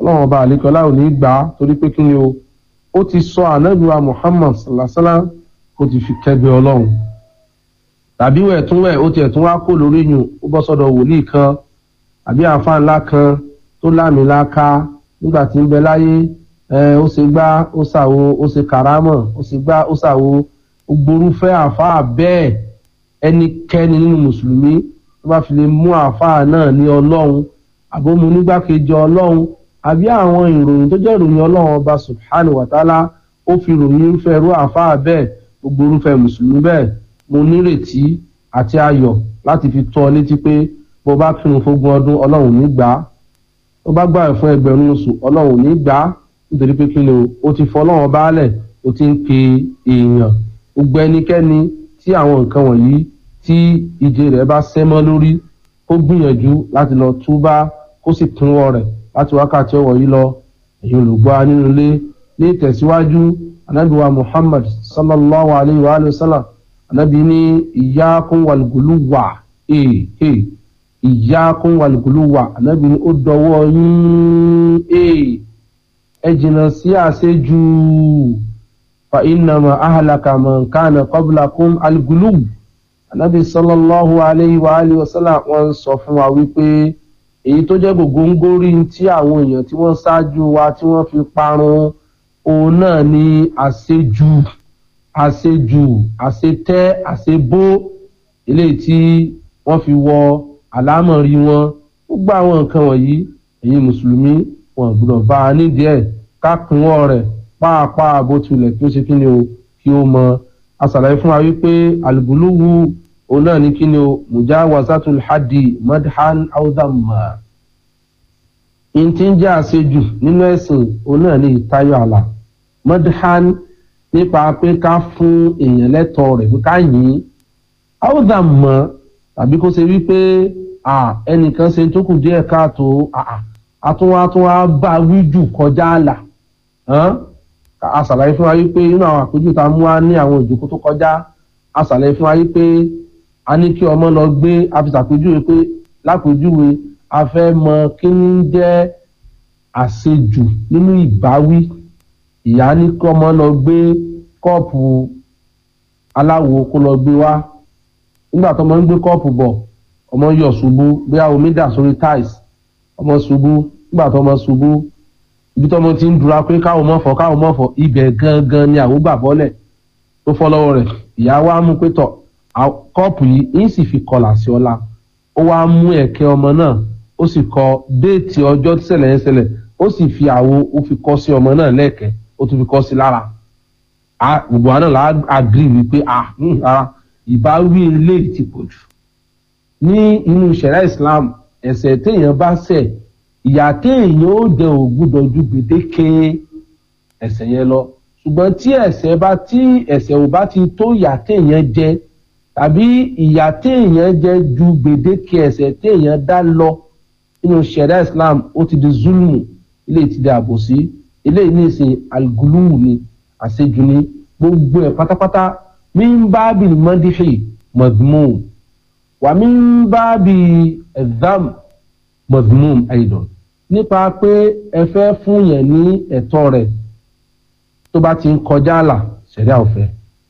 ọlọ́run ọba àlekọ́lá ò ní gbà á torí pé kí ni o ó ti sọ ànábìwá muhammad sallasala ó ti fi kẹgbẹ́ ọlọ́run tàbí wẹ̀ tún wẹ̀ ó tiẹ̀ tún wá kó lórí yùn ó bọ́ sọ́dọ̀ wòlíì kan àbí àfa ńlá kan tó lámìláka nígbà tí ń bẹ láyé ẹ ó ṣe gbá ó ṣàwo ó ṣe kàrámọ̀ ó ṣe gbá ó ṣàwo gborúfẹ́ àfa bẹ́ẹ̀ ẹnikẹ́ni nínú mùsùlùmí tó bá fi lè mú àfa náà ní ọlọ́run àbómu nígbàkejì ọlọ́run àbí àwọn ìròyìn tó jẹ́ ìròyìn ọlọ́run ọba subhanahu wa ta'ala ó fi ròyìn irúfẹ́ irú àfa bẹ́ẹ̀ gbogbo irúfẹ́ mùsùlùmí bẹ́ẹ̀ mo nírètí àti ayọ̀ láti fi tọ́ ọ létí pé bó bá kírun fógún ọdún ọlọ́run ní gbà á tó bá gbà fún ẹgbẹ̀rún oṣù ọlọ́run ní gbà á nítorí pé kí ni o ó ti fọ ọlọ́run baálẹ̀ ó ti ń pe èèyàn gbogbo ẹnikẹ́ni tí àwọn nǹkan wọ̀nyí tí ìje rẹ̀ bá sẹ́mọ́ lórí ó gbìyànjú láti lọ túbá kó sì túnwọ́ rẹ̀ láti wákàtí ọ̀wọ̀ yìí lọ èyí olùgbọ́ nínú ilé ní ìtẹ̀síwájú anábìwá muhammad sallallahu alayhi wa sallam anábì ní iyyakum wal guluwa ee ee iyyakum wal guluwa anábì ní ó dọwọ́ yín ee ẹ jìnnà sí àṣejù fa innama ahlaka man kana qablakum al guluw anábì sallallahu alayhi wa alihi wa sallam wọ́n sọ fún wa wípé èyí tó jẹ́ gògóńgórí tí àwọn èèyàn tí wọ́n ṣáájú wa tí wọ́n fi parun òun náà ni àṣejù àṣejù àṣetẹ́ àṣebó eléyìí tí wọ́n fi wọ àlámọ̀rí wọn gbogbo àwọn nǹkan wọ̀nyí ẹ̀yin mùsùlùmí wọn gbọ́dọ̀ bá a nídìí ẹ̀ ká pinwọ́ rẹ̀ pàápàá bó tilẹ̀ kí ó ṣe kí ni o kí ó mọ àṣàlàyé fún wa wípé àlùbùlùwù òun náà ní kí ni o mujawazatul hadi madhan audamma n ti ń jẹ́ àṣejù nínú ẹ̀sìn òun náà ní ìtayọ àlà madhan nípa pé ká fún èèyàn lẹ́tọ̀ọ́ rẹ̀ pé ká yìn audamma tàbí kó ṣe wípé ẹnìkan ṣe tó kù díẹ̀ káàtó àtúnwátúnwá bá wí jù kọjá àlà a ṣàlàyé fún wa wípé inú àwọn àpéjù tá a mú wa ní àwọn ìjókòó tó kọjá a ṣàlàyé fún wa wípé a ní kí ọmọ lọ gbé àfisàpéjúwe pé lápéjúwe a fẹ́ mọ kí ní jẹ́ àṣejù nínú ìbáwí ìyá ní kí ọmọ lọ gbé kọ́ọ̀pù aláwo kó lọ gbé wá nígbà tó ọmọ ń gbé kọ́ọ̀pù bọ̀ ọmọ yọ̀ ṣubú bóyá omi dà sórí tiles ọmọ ṣubú nígbà tó ọmọ ṣubú ibi tó ọmọ ti ń dura pé káwọn mọ̀ fọ́ káwọn mọ̀ fọ́ ibẹ̀ gangan ni àwọn gbà bọ́lẹ̀ tó fọ́ lọ́wọ́ rẹ̀ ìyá wa mú pé tọ̀ kọ́ọ̀pù yìí ń sì fi kọlà sí ọlá ó wá mú ẹ̀kẹ́ ọmọ náà ó sì kọ déètì ọjọ́ tí ṣẹlẹ̀ yẹn ṣẹlẹ̀ ó sì fi àwo ó fi kọ́ sí ọmọ náà lẹ́ẹ̀kẹ́ ó tún fi kọ́ sí lára gbogbo àná là á agree wípé ara ìbáwí eléyìí ti pọ̀ jù ní inú ìṣẹ̀lẹ̀ Islam ẹ̀ṣẹ̀ téèyàn bá ṣẹ̀ ìyà téèyàn ó jẹ ògbúdọ̀ ju gbèdéke ẹ̀ṣẹ̀ yẹn lọ ṣùgbọ́n tí ẹ̀ṣẹ̀ bá tí ẹ̀ṣẹ̀ ò bá ti tó ìyà téèyàn jẹ tàbí ìyà téèyàn jẹ ju gbèdéke ẹ̀ṣẹ̀ téèyàn dá lọ nínú ṣẹ̀dá islam ó ti di zulmu ilé ti di àbòsí ilé ní ìsìn alguluwu ni àṣejù ni gbogbo ẹ̀ pátápátá min bábì mọ́dífì madmum wà min bábì ẹ̀dám madmum aidan nípa pé ẹ fẹ́ fún yẹn ní ẹ̀tọ́ rẹ̀ tó bá ti ń kọjá àlà ṣẹ̀dá ọ̀fẹ́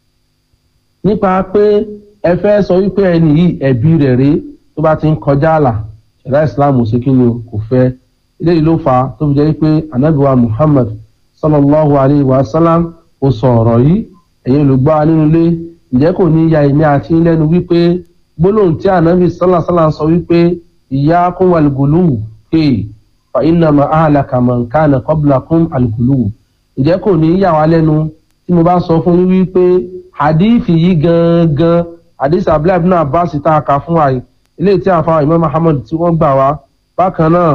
nípa pé ẹ fẹ́ sọ wípé ẹni yìí ẹ̀bí rẹ̀ rèé tó bá ti ń kọjá àlà ṣẹ̀dá islam ṣe kí ni kò fẹ́ eléyìí ló fà á tó fi jẹ́ pé anabiwa muhammad sallallahu alayhi wa sallam ó sọ ọ̀rọ̀ yìí ẹ̀yin olùgbọ́ nínú ilé ǹjẹ́ kò ní ya èmi àti lẹ́nu wípé gbólóhùn tí anabi sallallahu sallam sọ wípé iyyakum wal guluw hey fa innama ahlaka man kana qablakum al guluw ǹjẹ́ kò ní yà wá lẹ́nu tí mo bá sọ fún yín wípé hadithi yìí gangan hadith abdullahi ibn abbas tá a kà fún wa yìí eléyìí tí àfa imam muhammad tí wọ́n gbà wá bákan náà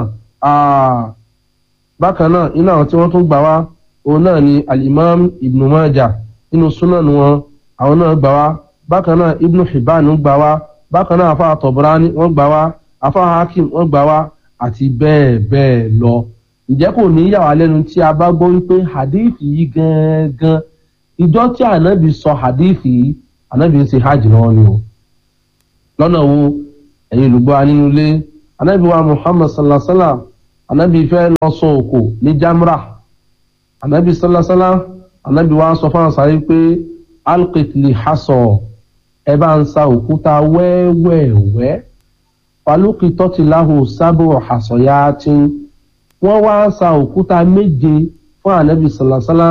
bákan náà iná àwọn tí wọ́n tún gbà wá òun náà ni alimam ibn majah nínú sunan wọn àwọn náà gbà wá bákan náà ibn hibban gbà wá bákan náà àfa tabrani wọ́n gbà wá àfa hakim wọ́n gbà wá àti bẹ́ẹ̀ bẹ́ẹ̀ lọ ǹjẹ́ kò ní yà wá lẹ́nu tí a bá gbọ́ wípé hadith yìí gangan ìjọ tí ànábì sọ hadith yìí ànábì ń ṣe hajj lọ́wọ́ ni o lọ́nà wo ẹ̀yin olùgbọ́ nínú ilé ànábì wa muhammad sallallahu alaihi wa sallam anabi fẹ́ lọ sọ òkò ní jamra anabi sálásálá anabi wa sọ fún àṣà yìí pé alkitli hasọ ẹ bá ń sa òkúta wẹ́wẹ́wẹ́ falukitọ́tìláhù sábò hasọ̀yáàtì wọ́n wá sa òkúta méje fún anabi sálásálá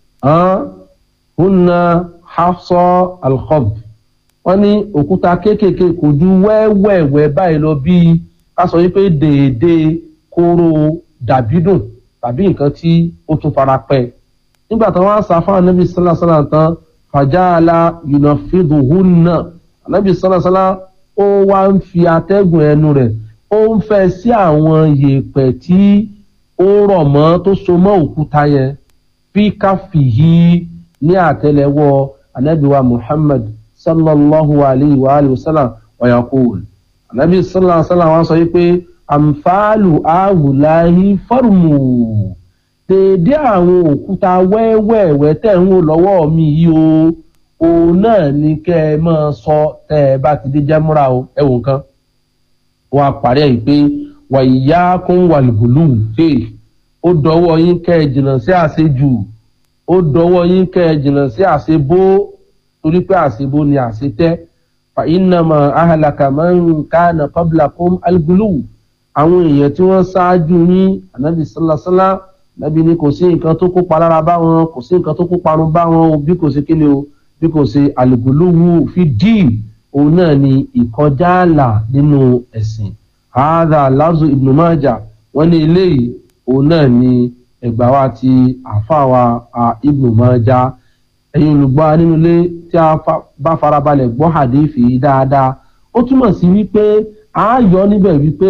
hunna hafsọ alkhob wọ́n ní òkúta kéékèèké kò ju wẹ́wẹ́wẹ́ báyìí lọ bíi ká sọ wípé déédéé kóró dàbídùn tàbí nǹkan tí ó tún fara pẹ́ nígbà tí wọ́n á sa fún anabi sálásálá tán fàjáàlà yunafiduhunna anabi sálásálá ó wá ń fi atẹ́gùn ẹnu rẹ̀ ó ń fẹ́ sí àwọn yèèpẹ̀ tí ó rọ̀ mọ́ tó so mọ́ òkúta yẹn fi káfíhì ní àtẹ́lẹwọ́ anabiwa muhammad sallallahu alayhi wa alayhi wa sallam wa yaqul anabi sallallahu alayhi wa sallam wa sọ yìí pé àǹfààlù àwùláyé fọ́ọ̀mù déédé àwọn òkúta wẹ́wẹ́wẹ́ tẹ̀ ń wò lọ́wọ́ mi yìí o òun náà ni kẹ́ ẹ máa sọ tẹ́ ẹ bá ti dé jẹ́múra o ẹ wò nǹkan wọn á parí ẹ̀ pé wà ìyá kún wàlúùlù fè ó dọwọ́ yín kẹ́ ẹ jìnnà sí àṣejù ó dọwọ́ yín kẹ́ ẹ jìnnà sí àṣebó torí pé àṣebó ni àṣetẹ́ fa innama ahlaka man kana qablakum algulu àwọn èèyàn tí wọ́n ṣáájú yín ànábì sálásálá nàbí ni kò sí nǹkan tó kópa lára bá wọn kò sí nǹkan tó kópa run bá wọn o bí kò sí kíni o bí kò sí àlùbùlùwù fi díì òun náà ni ìkọjá àlà nínú ẹ̀sìn àádá lázù ibnu májà wọ́n ní eléyìí òun náà ni ẹgbàá wa ti àfàwà ibnu májà ẹ̀yin olùgbọ́ nínú ilé tí a bá farabalẹ̀ gbọ́ hadithi dáadáa ó túmọ̀ sí wípé a yọ níbẹ̀ wípé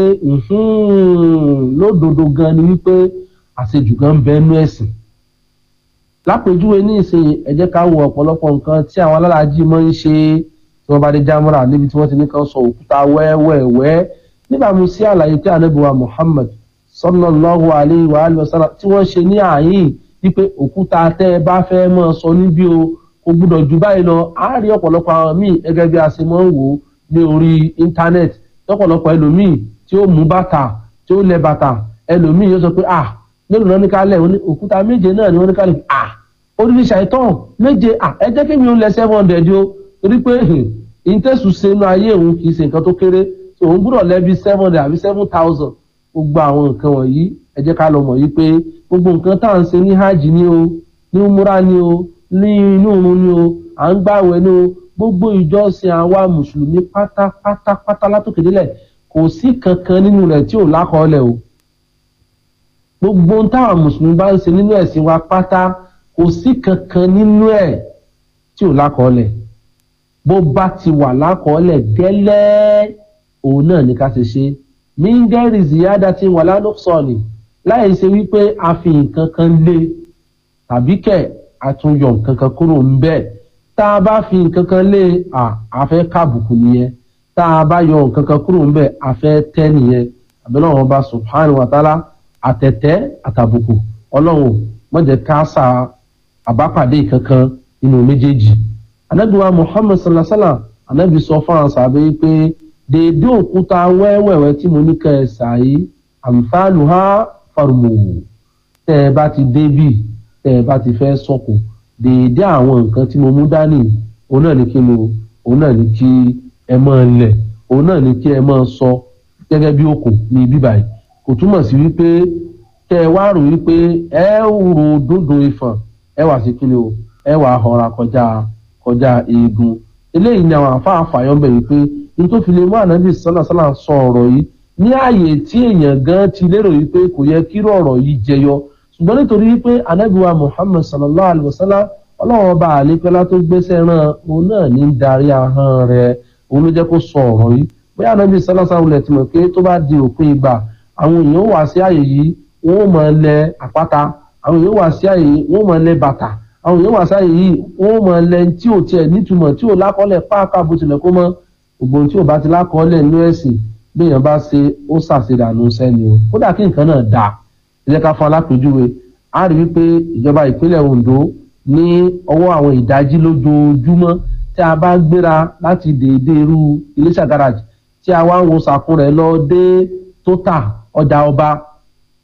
lódodo gan ni wípé àṣejù gan ń bẹ nú ẹ̀sìn lápèjúwe ní ìsìn ẹ jẹ́ ká wo ọ̀pọ̀lọpọ̀ nǹkan tí àwọn alálàájì máa ń ṣe tí wọ́n bá dé jámúra níbi tí wọ́n ti ní kan sọ òkúta wẹ́wẹ́wẹ́ níbàámu sí àlàyé tí ànábìwá Muhammad sallallahu alayhi wa alihi wa sallam tí wọ́n ṣe ní àyín wípé òkúta tẹ́ ẹ bá fẹ́ máa sọ níbí o kò gbúdọ̀ jù báyìí lọ á rí ọ̀pọ̀lọpọ̀ àwọn míì gẹ́gẹ́ bí a ṣe máa ń wò ó ní orí íńtánẹ́ẹ̀tì lọ́pọ̀lọpọ̀ ẹlòmíì tí ó mú bàtà tí ó lẹ bàtà ẹlòmíì yóò sọ pé ah mélòó náà ní ká lẹ̀ òkúta méje náà ni wọ́n ní ká lẹ̀ ah oríṣi ṣàìtàn méje ah ẹ jẹ́ kí mi ò lẹ seven hundred o torí pé ìtẹ̀sùn sínú ayé òun kì í ṣe nǹkan tó kéré òun gbúdọ̀ lẹ́bi seven hundred àbí seven thousand gbogbo àwọn nǹkan wọ̀nyí ẹ jẹ́ ká lọ mọ̀ yí pé gbogbo nǹkan tá à ń ṣe ní hajj ni o ní umura ni o ní inú òrun ni o à ń gbàwẹ̀ ni o gbogbo ìjọsìn àwa mùsùlùmí pátápátápátá látòkè délẹ̀ kò sí kankan nínú rẹ̀ tí ò lákọọ́lẹ̀ o gbogbo ohun táwọn mùsùlùmí bá ń ṣe nínú ẹ̀sìn wa pátá kò sí kankan nínú ẹ̀ tí ò lákọọ́lẹ̀ bó bá ti wà lákọọ́lẹ̀ gẹ́lẹ́ òun náà ní ká ṣe ṣe mingeri ziyada ti wà lánàkṣọ́ọ̀nì láì ṣe wípé a fi nǹkan kan lé tàbí kẹ̀ àtúnyọ̀ nǹkan kan kúrò ń bẹ́ẹ̀ tá a bá fi nǹkan kan lé a fẹ́ kábùkù nìyẹn tá a bá yọ nǹkan kan kúrò ń bẹ́ẹ̀ a fẹ́ tẹ́ nìyẹn àbẹ̀lẹ̀ wọn bá subhanahu wa ta'ala àtẹ̀tẹ́ àtàbùkù ọlọ́run mọ̀jẹ̀ ká sa àbápàdé kankan nínú méjèèjì anabiwa muhammad sallallahu alaihi wa sallam anabi sọ fún àwọn sàbẹ̀ pé dèédé òkúta wẹ́wẹ́wẹ́ tí mo ní kẹ́ ẹ ṣàyí àǹfààní ha farmu tẹ́ ẹ bá ti débì tẹ́ ẹ bá ti fẹ́ sọ̀kò dèédé àwọn nǹkan tí mo mú dání òun náà ní kí mo òun náà ní kí ẹ máa lẹ̀ òun náà ní kí ẹ máa sọ gẹ́gẹ́ bí òkò ní ibi báyìí kò túmọ̀ sí wípé kẹ́ ẹ wá rò wípé ẹ rò dúndò ìfọ̀n ẹ wà sí kí ni o ẹ wà họra kọjá kọjá eegun eléyìí ni àwọn àfáà fàyọ bẹ̀ wípé nítorí fi lè mú ànábì sọ́nà sọ́nà sọ ọ̀rọ̀ yìí ní ààyè tí èèyàn gan ti lérò wípé kò yẹ kíró ọ̀rọ̀ yìí jẹyọ ṣùgbọ́n nítorí wípé ànábì wa muhammed sallallahu alayhi wa sallam ọlọ́run ọba àlepẹ́lá tó gbéṣẹ́ ràn òun náà ní darí ahọ́n rẹ̀ òun ló jẹ́ kó sọ ọ̀rọ̀ yìí bóyá ànábì sọ́nà sọ́nà lẹ̀ ti mọ̀ pé tó bá di òpin ìgbà àwọn èèyàn wà sí ààyè yìí wọ́n mọ̀ lẹ àpáta àwọn èèyàn wà sí ààyè yìí wọ́n mọ̀ lẹ bàtà àwọn èèyàn wà sí ààyè yìí wọ́n mọ̀ lẹ tí ò tiẹ̀ nítumọ̀ tí ò lákọ́lẹ̀ pàápàá bó tilẹ̀ kó mọ́ gbogbo tí ò bá ti lákọọ́lẹ̀ nínú ẹ̀sìn béèyàn bá ṣe ó ṣàṣedànù sẹ́ni o kódà kí nǹkan náà dáa ẹ jẹ́ ká fún alápèjúwe a rí wípé ìjọba ìpínlẹ̀ Ondo ní ọwọ́ àwọn ìdájí lójoojúmọ́ tí a bá gbéra láti dèédé irú Iléṣà garage tí a wá ń wo sàkún rẹ̀ lọ dé tóta ọjà ọba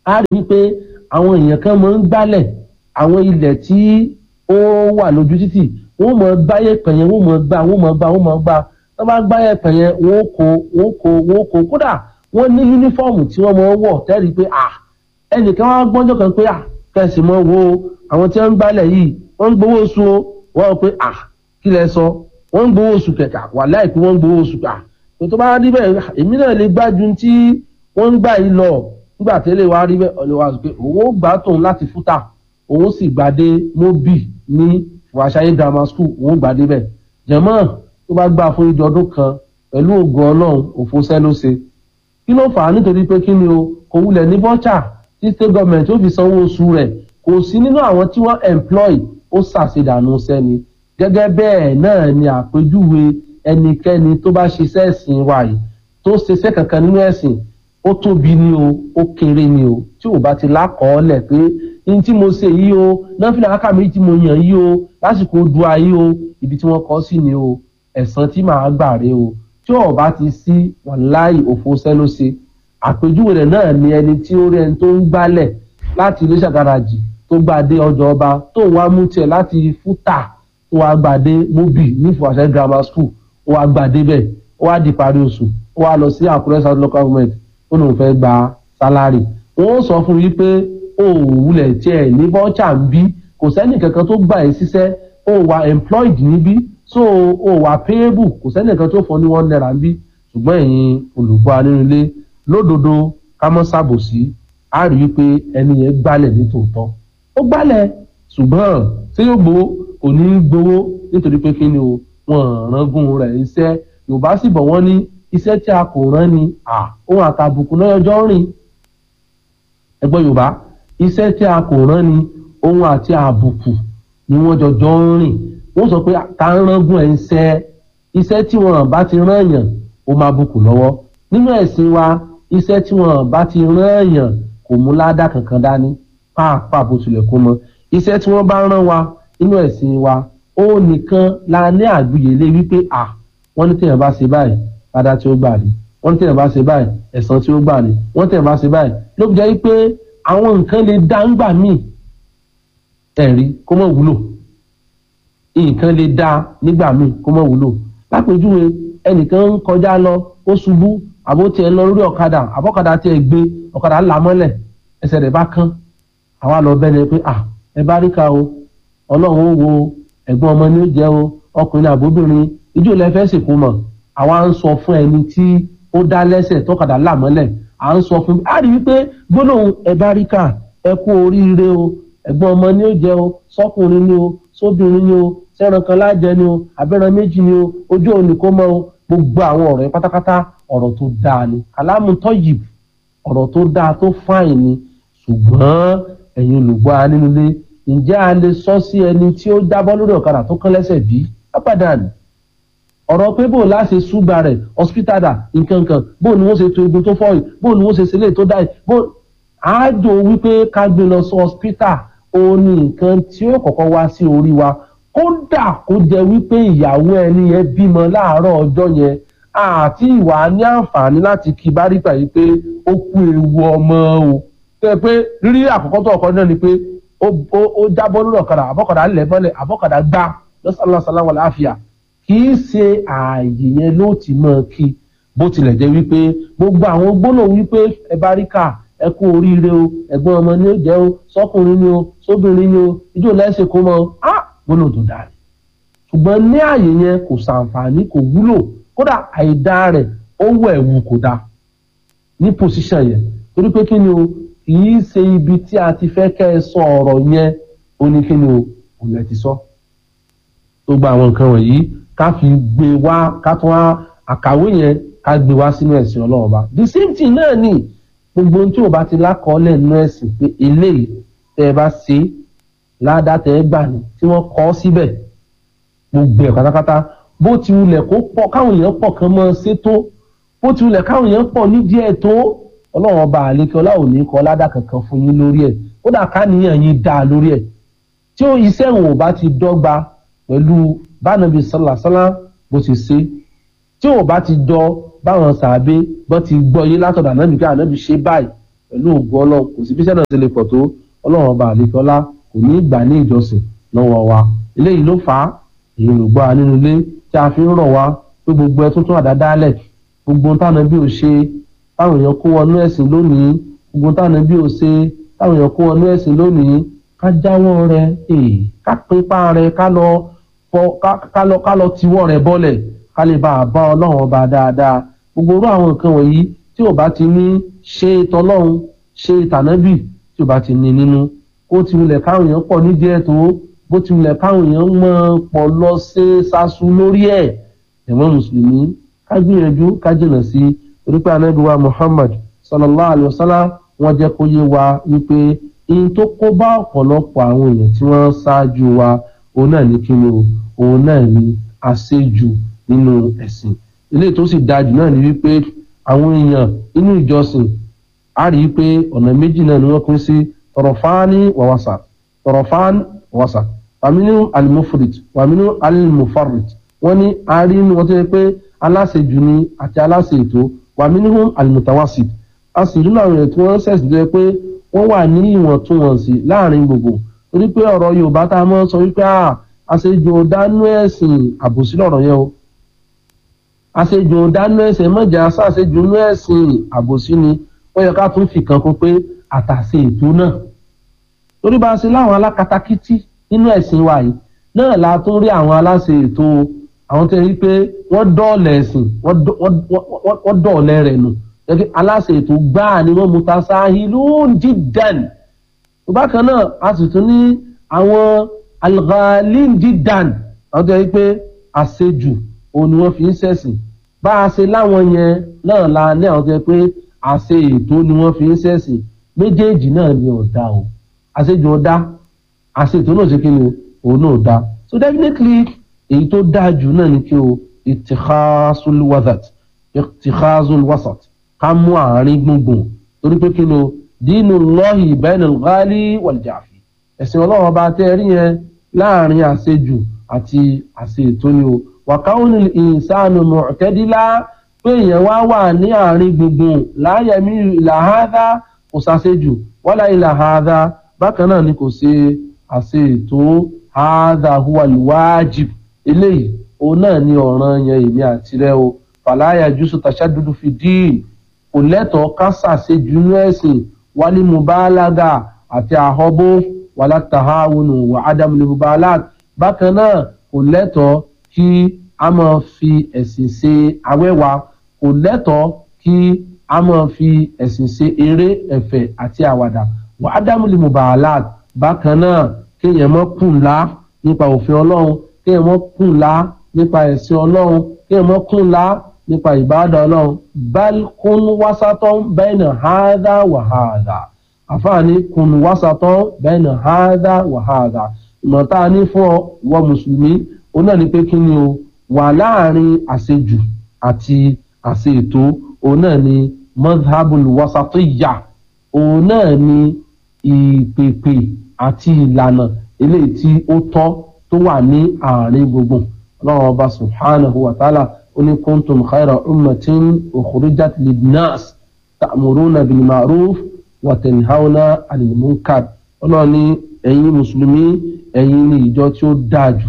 á rí i pé àwọn èèyàn kan máa ń gbálẹ̀ àwọn ilẹ̀ tí ó wà lójú títì wọ́n mọ̀ gbáyé pẹ̀yẹn wọ́n mọ̀ gbá wọ́n mọ̀ gbá wọ́n mọ̀ gbá wọ́n bá gbáyé pẹ̀yẹn wọ́n kó wọ́n kó wọ́n kó kódà wọ́n ní yúnífọ́ọ̀mù tí wọ́n mọ̀ wọ̀ tẹ́rì pé à ẹnìkan wá gbọ́njọ́ kan pé à kẹsì mọ́ wo àwọn tí wọ́n ń gbálẹ̀ yìí wọ́n ń gbowó oṣù o wọ́n pé à kí lẹ sọ wọ́n ń gbowó oṣù kẹ̀kà wà láìpẹ́ wọ́n ń gbowó oṣù kà tó bá rí bẹ́ẹ̀ èmi náà lè gbájú tí wọ́n ń gbà yìí lọ nígbà tẹ́lẹ̀ wá rí bẹ́ẹ̀ ọ̀lẹ́ wa sọ pé òun ó gbà tóun láti fúta òun sì gbàdé mobi ní fúwaṣayé grammar school òun gbàdé bẹ́ẹ̀ jẹ̀mọ́ tó bá gbà fún ìjọ ọdún kan pẹ̀lú ògo ọlọ́run òfo sẹ́ ló ṣe kí ló fà á nítorí pé kí ni o kò wulẹ̀ ní bọ́chà tí state government ó fi sanwó oṣù rẹ̀ kò sí nínú àwọn tí wọ́n employ ó ṣàṣedànù sẹ́ni gẹ́gẹ́ bẹ́ẹ̀ náà ni àpèjúwe ẹnikẹ́ni tó bá ṣiṣẹ́ ẹ̀sìn wa yìí tó ṣiṣẹ́ kankan nínú ẹ̀sìn ó tóbi ni o ó kéré ni o tí ò bá ti lákọọ́lẹ̀ pé ní tí mo ṣe yìí o náfìlà káká méjì tí mo yàn yìí o lásìkò dua yìí o ibi tí wọ́n kọ́ sí ni o ẹ̀san tí màá gbà rè o tí ò bá ti sí wàláì òfo sẹ́ló ṣe àpèjúwe rẹ̀ náà ni ẹni tí ó rí ẹni tó ń gbálẹ̀ láti ilé ṣàgàràjì tó gbàdé ọjọ́ ọba tó wá mú tiẹ̀ láti fúta tó wá gbàdé mobi ní ìfọwọ́sẹ̀ grammar school ó wá gbàdé bẹ́ẹ̀ ó wá di parí oṣù ó wá lọ sí àkúrẹ́ south local government ó lóun fẹ́ gba sálárì wọ́n sọ fún yí pé ó wulẹ̀ tiẹ̀ ní bọ́ọ̀chà ń bí kò sẹ́nì kankan tó gbà ẹ́ síṣẹ́ ó wà employed níbí so ó wà payable kò sẹ́nì kankan tó fún ní one naira ń bí ṣùgbọ́n ẹ̀yin olùgbọ́ anínúlé lódodo ká mọ́ ṣàbòsí á rí i pé ẹni yẹn gbálẹ̀ ní tòótọ́ ó gbálẹ̀ ṣùgbọ́n ṣé yóò gbowó kò ní í gbowó nítorí pé kí ni o wọn rángun rẹ̀ iṣẹ́ yorùbá sì bọ̀ wọ́n ní iṣẹ́ tí a kò rán ni ohun àtàbùkù lọ́yọjọ́ rìn ẹgbọ́n yorùbá iṣẹ́ tí a kò rán ni ohun àti àbùkù ni wọ́n jọjọ́ ń rìn wọ́n sọ pé ta ń rángun ẹ̀ ń ṣẹ́ iṣẹ́ tí wọ́n bá ti rán èèyàn ó máa bùkù lọ́wọ́ nínú ẹ̀sìn wa iṣẹ́ tí wọ́n bá ti rán èèyàn kò mú ládàá kankan dání pàápàá bó tilẹ̀ kó mọ iṣẹ́ tí wọ́n bá rán wa nínú ẹ̀sìn wa ó nìkan la ní àgbìyèlé wípé à wọ́n ní téèyàn bá ṣe báyìí ládàá tí ó gbà ní wọ́n ní téèyàn bá ṣe báyìí ẹ̀san tí ó gbà ní wọ́n ní téèyàn bá ṣe báyìí ló fi jẹ́ wípé àwọn nǹkan lè dá ń gbà míì ẹ̀rí kó mọ̀ wúlò nǹkan lè dá nígbà míì kó mọ̀ wúlò lápèjúwe ẹnìkan ń kọjá lọ ó ṣubú àbó tiẹ̀ lọ lórí ọ̀kadà àbọ̀kadà tiẹ̀ gbé ọ̀kadà là mọ́lẹ̀ ẹsẹ̀ rẹ̀ bá kán àwa lọ bẹ́ẹ̀ ni pé à ẹ bá ríka o ọlọ́run ó wo ẹ̀gbọ́n ọmọ ní ó jẹ́ o ọkùnrin àbóbìnrin ijó lẹ fẹ́ sìnkú mọ̀ àwa ń sọ fún ẹni tí ó dá lẹ́sẹ̀ tọ́kadà là mọ́lẹ̀ à ń sọ fún a rí wípé gbólóhùn ẹ bá ríka ẹ kú oríire o ẹ̀gbọ́n ọmọ ní ó jẹ́ o sọ́kùnrin ni o sóbìnrin ni o sẹ́ran kan lájẹ ni o abẹ́ran méjì ni o ojú òní kó mọ́ o gbogbo àwọn ọ̀rọ̀ yẹn pátápátá ọ̀rọ̀ tó dáa ni kàlámù tọ́yìb ọ̀rọ̀ tó dáa tó fáìn ni ṣùgbọ́n ẹ̀yin olùgbọ́ anínúlé ǹjẹ́ a lè sọ sí ẹni tí ó jábọ́ lórí ọ̀kadà tó kán lẹ́sẹ̀ bí abadan ọ̀rọ̀ pé bó láṣẹ ṣúgbà rẹ̀ hospital dà nǹkan kan bó ni wọ́n ṣe to egun tó fọ́ yìí bó ni wọ́n ṣe ṣe lè tó dá yìí bó àájò wípé ká gbé lọ sí hospital òun ni nǹkan tí ó kọ́kọ́ wá sí orí wa kódà kó jẹ́ wípé ìyàwó ẹni yẹn bímọ láàárọ̀ ọjọ́ yẹn àti ìwà ní àǹfààní láti kí báríkà yìí pé ó kú ewu ọmọ o tẹ́ pé rírí àkọ́kọ́ tó ọkọ náà ni pé ó jábọ́ lórí ọ̀kadà àbọ̀kadà ńlẹ̀ bọ́lẹ̀ àbọ̀kadà gbá lọ́sàlọ́sàlá wà láàfíà kì í ṣe ààyè yẹn ló ti mọ̀ kí bó tilẹ̀ jẹ́ wípé gbogbo àwọn gbólóhùn wípé ẹ bá rí kà ẹ kú oríire o ẹ̀gbọ́n ọmọ ni ó jẹ́ o sọ́kùnrin ni o sóbìnrin ni o ijó lẹ́sẹ̀ kó mọ́ á gbólóhùn tó dáa ṣùgbọ́n ní ààyè yẹn kò ṣàǹfààní kò wúlò kódà àìdá rẹ̀ ó wọ ẹ̀wù kò dáa ní pòsíṣàn yẹn torí pé kí ni o kìí ṣe ibi tí a ti fẹ́ kẹ́ ẹ sọ ọ̀rọ̀ yẹn ó ní kí ni o kò lẹ́ ti sọ. tó gba àwọn nǹkan wọ̀nyí ká fi gbé wá ká tún wá àkàwé yẹn ká gbé wá sínú ẹ̀sìn ọlọ́run bá. the same thing náà ni gbogbo ohun tí o bá ti lákọọ́lẹ̀ nínú ẹ̀sìn pé eléyìí tẹ́ ẹ bá ṣe ládàá tẹ́ ẹ gbà ní tí wọ́n kọ́ síbẹ̀ gbogbo ẹ̀ pátápátá bó ti wulẹ̀ kó pọ̀ káwọn èèyàn pọ̀ kan mọ́ ṣe tó bó ti wulẹ̀ káwọn èèyàn pọ̀ nídìí ẹ̀ tó ọlọ́run ọba àlékè ọlá òní kọ́ ládà kankan fún yín lórí ẹ̀ kódà káníyàn yín dáa lórí ẹ̀ tí ó iṣẹ́ òun ò bá ti dọ́gba pẹ̀lú bánàbí sálàsálà bó ti ṣe tí ò bá ti jọ báwọn sàbẹ bó ti gbọ́ yé látọ̀dọ̀ ànábì ká ànábì ṣe báyìí pẹ̀lú ògùn ọlọ́run kò sí bí sẹ́nà ti lè pọ̀ tó ọlọ́run ọba àlekọ́lá kò ní gbà ní ìjọsìn lọ́wọ́ wa eléyìí ló fà á èyí ló gbọ́ nínú ilé tí a fi ń rọ̀ wá pé gbogbo ẹ tuntun àdádálẹ̀ gbogbo táwọn bí ò ṣe táwọn èèyàn kó wọnú ẹ̀sìn lónìí gbogbo táwọn bí ò ṣe táwọn èèyàn kó wọnú ẹ̀sìn lónìí ká jáwọ́ rẹ ká pípa rẹ ká lọ ká lọ ká lọ tiwọ́ rẹ bọ́lẹ̀ ká lè bá a bá ọlọ́run ọba dáadáa gbogbo orú àwọn nǹkan wọ̀nyí tí ò bá ti ní ṣe tọlọ́run ṣe tànábì tí ò bá ti ní nínú ó ti wulẹ̀ káwọn èèyàn pọ̀ nídìí ẹ̀ tó bó ti wulẹ̀ káwọn èèyàn mọ̀ pọ̀ lọ ṣe ṣaṣu lórí ẹ̀ ẹ̀wọ̀n mùsùlùmí ká gbìyànjú ká jìnà sí orípẹ́ anábìwá Muhammad sallallahu alayhi wa sallam wọ́n jẹ́ kó yé wa wípé ihun tó kó bá ọ̀pọ̀lọpọ̀ àwọn èèyàn tí wọ́n ṣáájú wa òun náà ní kíni o òun náà ní àṣejù nínú ẹ̀sìn eléyìí tó sì dájú náà ní wípé àwọn èèyàn inú ìjọsìn á rí i pé ọ̀nà méjì náà ni wọ́n pín sí tọrọfáání wàwàsà tọrọfáání wàwàsà wàmínú alimufrit wàmínú alimufarit wọ́n ní a rí inú wọn tó yẹ pé aláṣejù ni àti aláṣe ètò wàmínú alimutawasit a sì rí àwọn èèyàn tí wọ́n ṣẹ̀sìn tó yẹ pé wọ́n wà ní ìwọ̀ntúnwọ̀nsì láàrin gbogbo torí pé ọ̀rọ̀ Yorùbá tá a mọ̀ sọ wípé àṣejù ọ̀dánú ẹ̀sìn àbòsí lọ̀rọ̀ yẹn o àṣejù ọ̀dánú ẹ̀sìn mọ̀jà ṣàṣejù inú ẹ̀sìn àbòsí ni ó yẹ ká tún fi kan kún pé àtàṣe ètò náà torí bá a ṣe láwọn alákatakítí nínú ẹ̀sìn wa yìí náà la tún rí àwọn aláṣẹ ètò àwọn tó yẹ pé wọ́n dọ̀ọ̀lẹ̀ ẹ̀sìn wọ́n dọ̀ọ̀lẹ̀ rẹ̀ nù gẹ́gẹ́ aláṣẹ ètò gbáà ni wọ́n mutasahilun jiddan bákan náà a sì tún ní àwọn alghalin jiddan àwọn tó yẹ pé àṣejù òun ni wọ́n fi ń ṣẹ̀sìn bá a ṣe láwọn yẹn náà la ní àwọn tó yẹ pé àṣe ètò ni wọ́n fi ń ṣẹ̀sìn méjèèjì náà ni ọ̀dà o àṣejù ọ̀dà àṣe ètò náà ṣe kí ni òun náà dá so definitely èyí tó dáa jù náà ni kí o ìtìkásùl wasat ìtìkásùl wasat ká mú àárín gbùngbùn torí pé kí ni o dínú lọ́hì bainal ghali wal jafi ẹ̀sìn ọlọ́run ọba tẹ́ rí yẹn láàrin àṣejù àti àṣe ètò ni o wàkáwọn ìsánù mu'tadila pé èèyàn wá wà ní àárín gbùngbùn láyẹ̀mí ìlàhádá kò ṣàṣejù wala ìlàhádá bákan náà ni kò ṣe àṣe ètò hádá huwa alwajib eléyìí òun náà ni ọ̀ràn yẹn èmi àti rẹ o fàlàyà jùsù tàṣàdúdú fi dín kò lẹ́tọ̀ọ́ ká ṣàṣejù inú ẹ̀sìn wálé mubalaga àti àhọ́bó wàlá tahawunu wà ádámù mubalag bákan náà kò lẹ́tọ̀ọ́ kí a máa fi ẹ̀sìn ṣe awẹ́wà kò lẹ́tọ̀ọ́ kí a máa fi ẹ̀sìn ṣe eré ẹ̀fẹ̀ àti àwàdà wà ádámù mubalag bákan náà kéèyàn mọ́ kùnlá nípa òfin ọlọ́run kéèyàn mọ́ kùnlá nípa ẹ̀sìn ọlọ́run kéèyàn mọ́ kùnlá nípa ìbáàdà ọlọ́run bal kún wásátọ́ bẹ́ẹ̀nà hádà wà hádà àfààní kún wásátọ́ bẹ́ẹ̀nà hádà wà hádà ìmọ̀ta ní fún ọ ìwọ mùsùlùmí ó náà ní pé kí ni o wà láàrin àṣejù àti àṣe ètò òun náà ni madhabul wasatiyya òun náà ni ìpèpè àti ìlànà eléyìí tí ó tọ́ tó wà ní àárín gbogbo ọlọ́run ọba subhanahu wa ta'ala oni kuntum khayra ummatin ukhrijat linnas ta'muruna bil ma'ruf wa tanhauna 'anil munkar ọlọ́run ní ẹ̀yin mùsùlùmí ẹ̀yin ní ìjọ tí ó dáa jù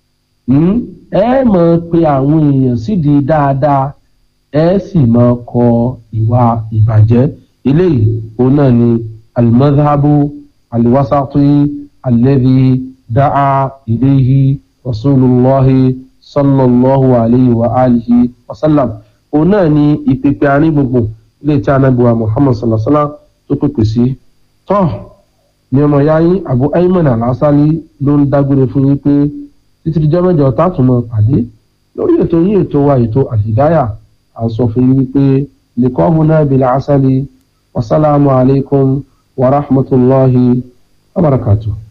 ẹ máa pe àwọn èèyàn sídìí dáadáa ẹ sì máa kọ ìwà ìbàjẹ́ eléyìí òun náà ni al-madhhabu al-wasati alladhi da'a ilayhi rasulullahi sallallahu alayhi wa alihi wa sallam òun náà ni ìpèpè àárín gbùngbùn ilé tí anábìwá muhammad sallallahu alayhi wa sallam tó pèpè sí tọ́ ní ọmọ ya yín abu ayman al-asali ló ń dágbére fún yín pé títí dijọ́ mẹ́jọ tààtùmọ̀ pàdé lórí ètò yín ètò wa ètò àlìdáyà à ń sọ fún yín wípé liqahuna bil asali wasalaamu alaykum wa rahmatulahi wa barakatuh.